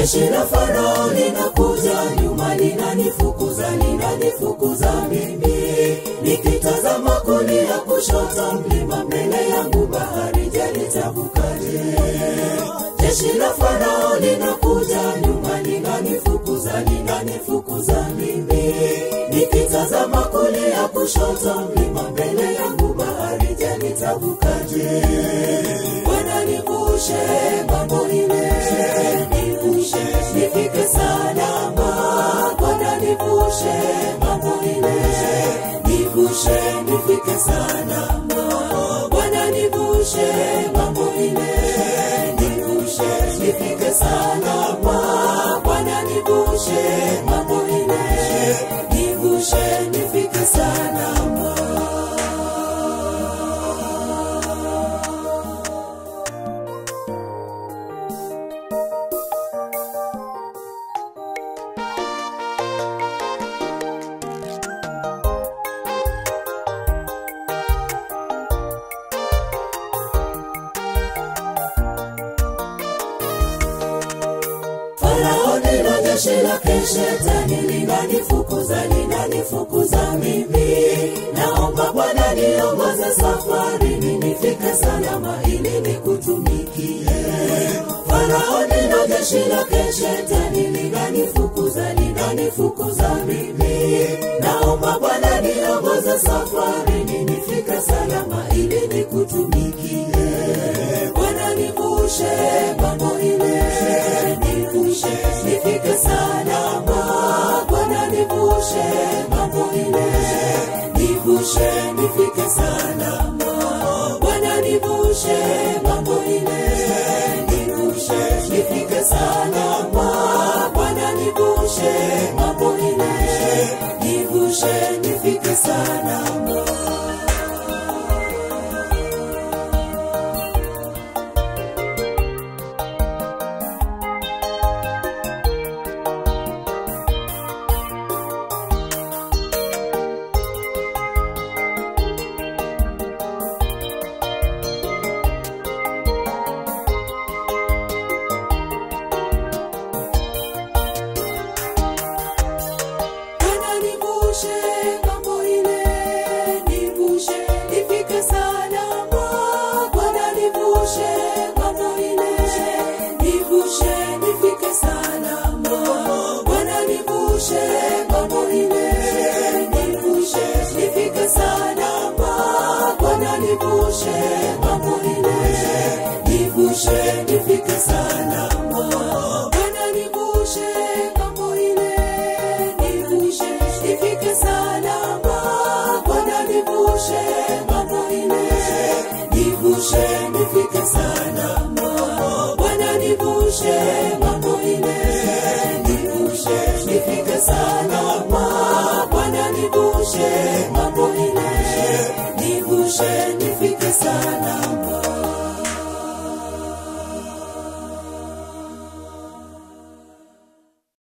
jeshi la Farao linakuja nyuma, linanifukuza, linanifukuza mimi, nikitazama kulia, kushoto, mlima mbele yangu, bahari, je, nitavukaje? Jeshi la Farao linakuja nyuma, linanifukuza, linanifukuza mimi, nikitazama kulia, kushoto, mlima mbele yangu, bahari, je, nitavukaje? Bwana nivushe mambo ile, nivushe nifike salama. Bwana nivushe mambo ile, nivushe nifike salama. Bwana nivushe mambo ile, nivushe nifike salama. Bwana nivushe mambo ile, nivushe nifike salama. Farao ndilo jeshi lake, shetani linanifukuza, linanifukuza mimi. Naomba Bwana niongoze safarini, nifike salama ili nikutumikie. Farao ndilo jeshi lake, shetani linanifukuza, linanifukuza mimi. Naomba Bwana niongoze safarini, nifike salama ili nikutumikie. Bwana nivushe mambo ile, nivushe nifike salama. Bwana nivushe mambo ile, nivushe nifike salama. Bwana nivushe mambo ile, nivushe nifike salama. Bwana nivushe mambo ile, nivushe nifike salama. Bwana nivushe mambo ile, nivushe nifike salama. Bwana nivushe mambo ile, nivushe nifike salama. Bwana nivushe mambo ile, nivushe nifike salama. Bwana nivushe mambo ile, nivushe nifike salama. Bwana nivushe mambo ile, nivushe nifike salama. Bwana nivushe mambo ile, nivushe nifike salama. Bwana nivushe mambo ile, nivushe nifike salama. Bwana nivushe mambo ile, nivushe nifike